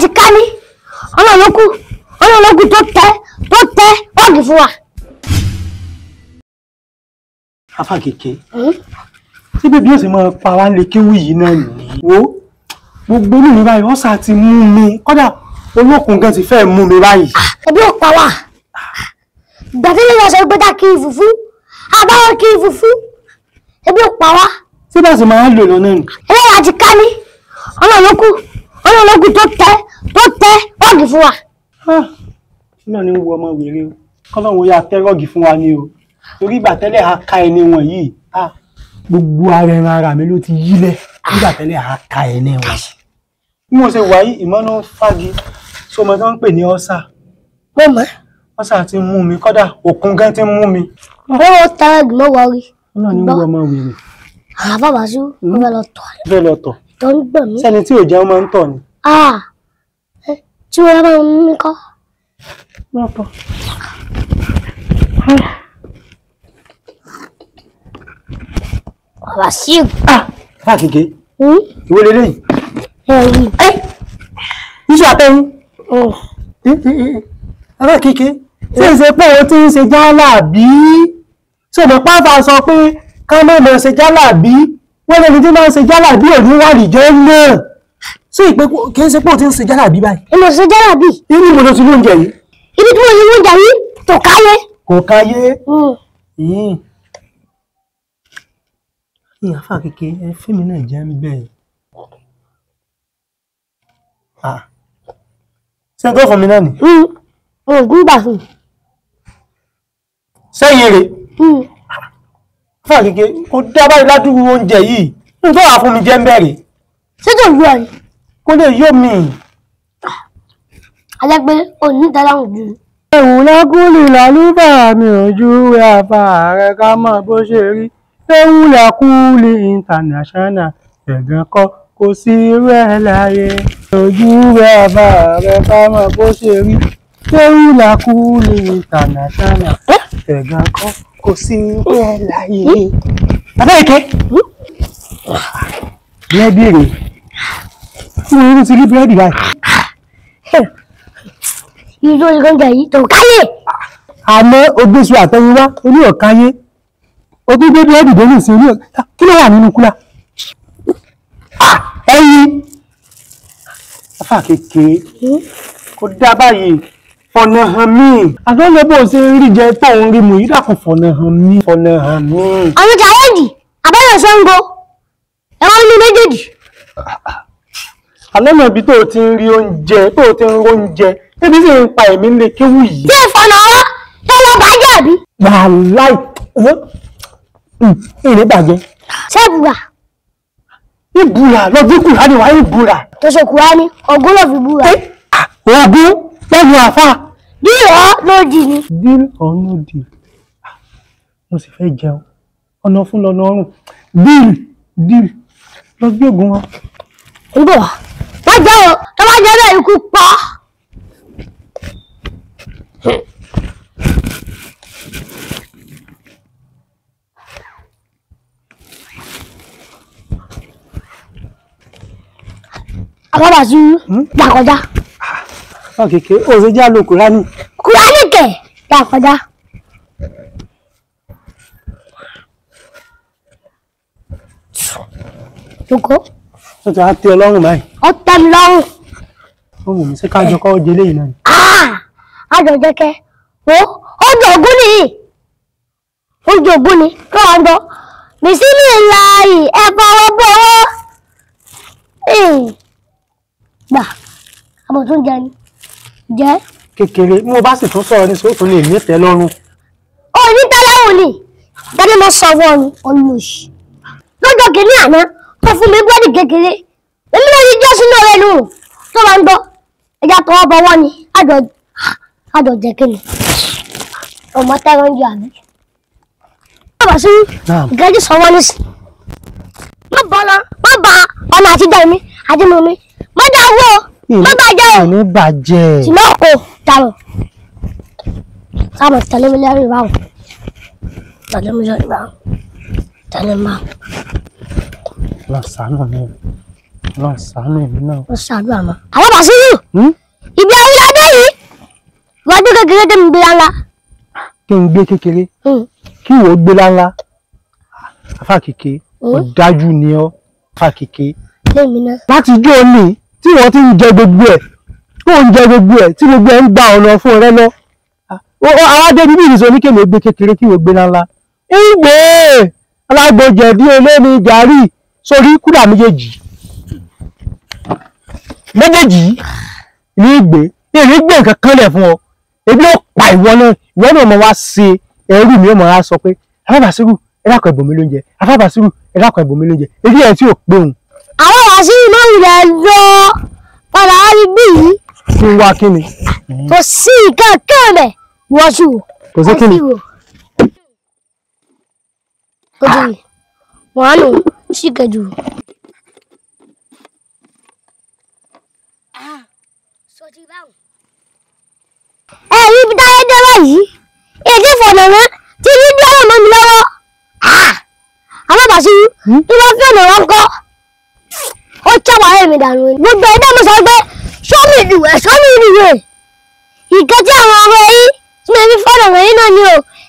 ti ká ní ọlọ́run ló kù ọlọ́run ló kù tó tẹ tó tẹ ọ́ọ̀gì fún wa. afa kèké tí bébí ó sì máa pa wá lè kéwì yìí náà nìyí wo gbogbo inú mi báyìí ọ̀sà ti mú mi kódà olókun gan ti fẹ́ mú mi báyìí. ẹbí ò pa wá gbàtẹ́lẹ̀ lọ sọ pé ká kí ìfùfú àbáwọ̀ kí ìfùfú ẹbí ò pa wá tí bá sì máa ń lò lọ náà nì. ẹlẹ́yà ti ká ní ọlọ́run ló kù ọlọ́run ló kù tó tẹ tó tẹ ọ́ọ̀gì fún wa. náà ni ń wo ọmọ wèrè o kọ́lọ́run ya tẹ́rọ̀gì fún wa ni o torí ìgbà tẹ́lẹ̀ a ka ẹni wọn yìí ah, gbogbo ara ẹran ara mi ló ti yílẹ̀ nígbà tẹ́lẹ̀ a ka ẹni wọn. bí mo ṣe wà yìí ìmọ̀nà fagi sọmọ tó ń pè ní ọ́sà mo mọ̀ ọ́sà ti mú mi kódà òkun gan ti mú mi. ó tẹ ọ́ọ̀gì mọ́ wọrí náà ni ń wo ọmọ wèrè àwọn bàbá sí mo fẹ́ lọ tọ̀ fẹ́ lọ tọ̀ tó ń gbọ̀n mí. sẹ́ni tí ò jẹun máa ń tọ̀ ni. Ah, ẹ, tí wọ́n bá ń mí kọ́. lọ́tọ̀. Bàbá sí fà kéke ò. ìwé lélẹ́yìn Ẹ̀rí. iṣu àtẹ̀yìn fà kéke tí ń ṣe pé o ti ń ṣe jálà bí ṣùgbọ́n pàápàá sọ pé ká má lọ ṣe jálà bí wọ́n lẹ́ni tí máa ń ṣe jálà bí òní wà nìjọ́ náà sí ìpé kì í ṣe pé o ti ń ṣe jálà bí báyìí Èmi ò ṣe jẹ́rà bí. inú mo lọ sí lóúnjẹ yìí Ibi tí mo yẹ oúnjẹ yìí tó káyé. kò káyé Mm. yìí ìyá fà kéke ẹ fíìmù náà jẹ́ ń bẹ́ẹ̀ ṣé tó fún mi náà nì Mm. Ògùn gbà fún mi. sẹ́yìn rè Mm. fà kéke kò dá báyìí ládùúgbò oúnjẹ yìí nítorí wàá fún mi jẹ́ ń bẹ̀rẹ̀ Ṣé tó lu ọ̀ ni? kó lè yó mi. Alẹ́ pé òní ìdáláhùn jù. ẹ̀wù lákúlì lálùbà mi ò ju àbá rẹ̀ ká mọ̀ bó ṣe rí ẹ̀wù lákúlì international ẹ̀gàn kọ́ kò sí irú ẹ̀ láyé ojú àbá rẹ̀ ká mọ̀ bó ṣe rí ẹ̀wù lákúlì international ẹ̀gàn kọ́ kò sí irú ẹ̀ láyé. abẹ́ẹ̀kẹ́ búrẹ́dì rè fún irú ti rí búrẹ́dì báyìí. Ibi tí mo yẹ oúnjẹ yìí tó káyé. àmọ́ ogbésù àtẹ̀yìnwá oní ọ̀káyé ogún bébí ẹ̀dùdó ní ìsìn oní ọ̀ká kí ló wà nínú kúlà ẹyin afa kékeré kò dá báyìí fọ̀nà hàn mí àtọ́jọ́ bó ṣe ń rí jẹ tó ń rí mu yìí dàkún fọ̀nà hàn mí fọ̀nà hàn mí. Àwọn challenge àbẹ́rẹ́ Ṣàngó. Ẹ̀rọ inú méjèèjì. alẹ́ mọ̀ ibi tó o ti ń rí oúnjẹ tó o ti ń rí oúnjẹ ebi sì ń pa ẹ̀mí lè kéwù yìí. Ṣé ìfọ̀nà ọwọ́ tó lọ bàjẹ́ àbí? wàláì ìrìn bàjẹ́ Ṣé ìbúra ìbúra lọ́dún kùránì wà ìbúra. tó ṣe kúrá ní ọgún ló fi búra? Ògún lẹ́nu àfá. Bí ọ̀ ló dì ní. Deal or no deal? Mo sì fẹ́ jẹun. Ọ̀nà fún lọ́nà ọrùn. Deal deal. Lọ gbé ògùn wọn. ń bọ̀ wá. Wọ́n jẹ́ o, tó bá jẹ́ bẹ́ẹ̀ ikú pa. Àbábà sí gbà kọjá. Báwo kékeré, ó ṣe já lo Kùránì. Kùránì kẹ̀ gbà kọjá. Joko, Ó ti wá tẹ ọlọ́run báyìí. ọ tẹ́ mi lọ́rùn. Ó wù mí sí kájọ kọ́ jẹ léyìn náà. àjọ jẹ́kẹ́ wo oúnjẹ ògún nìyí oúnjẹ ògún ni kí wọ́n gbọ́ bìsílì láàyè ẹ fọwọ́ bọ́wọ́ gbà àbọ̀ tó ń jẹ ni jẹ́ Kékeré, mo bá sì tún sọ̀rọ̀ ní sóòtún lè ní tẹ́ lọ́rùn. òní tẹ́lẹ̀wò ni bẹ́ẹ̀ni mo sọ fún ọ olùsì lọ́jọ́ kìíní àná tó fún mi búrẹ́dì kékeré èmi náà yí jẹ́ sínú ọ̀rẹ́ nù tó máa ń gbọ́ ẹja tọwọ́ bọwọ́ ni àjọ àjọ jẹ́ kí ni ọmọ tẹ́rọ ń jẹ àmì. bàbá sí Naam. ìkẹ́jì sọ́wọ́ nísì má bọ́ lọ má ba ọ̀nà àtijọ́ mi àti mọ̀ mi má dá owó má bàjẹ́ o Ìní bàjẹ́. ṣùgbọ́n kò dàrú sábà tẹ̀lé mi lẹ́rìí báwọn tẹ̀lé mi lẹ́rìí báwọn tẹ̀lé mi báwọn. Lọ sànù mi. Ọlọ́run ṣàánú èmi náà. wọ́n ṣàdúrà mọ́. àwọn bàṣírù Hmm? ibi awúládé yìí iwájú kékeré tẹ́mi gbé ńlá. kí n gbé kékeré kí ìwọ gbé láńlá afa kéke Hmm? ọ̀dájú ni ọ́ afa kéke lèmi náà. láti ijó ní tí wọ́n ti ń jẹ gbogbo ẹ̀ tó ń jẹ gbogbo ẹ̀ tí gbogbo ẹ̀ ń gba ọ̀nà fún rẹ lọ àwọn adébí bí ìrìnsọ oníkèmí gbé kékeré kí ìwọ gbé láńlá ìgbé alágbòjẹ̀dí olómi gàárì sórí kúdà méjèèjì méjèèjì ní ìgbé ìrìn gbé nǹkan kan lẹ̀ fún ọ ebi ó pa ìwọ náà ìwọ náà mọ wá ṣe ẹrú mi ó mọ wá sọ pé afábàṣírù ẹ dákun ẹbùn mi lóúnjẹ afábàṣírù ẹ dákun ẹbùn mi lóúnjẹ ebi ẹ tí ò pé òun àwọn bàṣírù náà wulẹ̀ lọ padà wá rí bí yìí kí n wá kí ni kò sí nǹkan kan bẹ̀ wọ́n sì wò. kò sí kí ni wò. ó ti rí wọ́n á nù sí kẹjù. ẹ rí ibi táyé dé báyìí èdè fọ̀nà mọ́ tí ní bí ọ̀rọ̀ mọ́ mi lọ́wọ́ àwọn bàṣírù tí wọ́n fi ọ̀nà wọn kọ́ ó chábà ẹ̀ mi dànù ni. gbogbo ẹ̀dá mi sọ pé sọ́mi ìdìwẹ̀ sọ́mi ìdìwẹ̀ ìkan tí àwọn ọmọ yìí tí mo fi fọ́nà wọ̀nyí náà ni o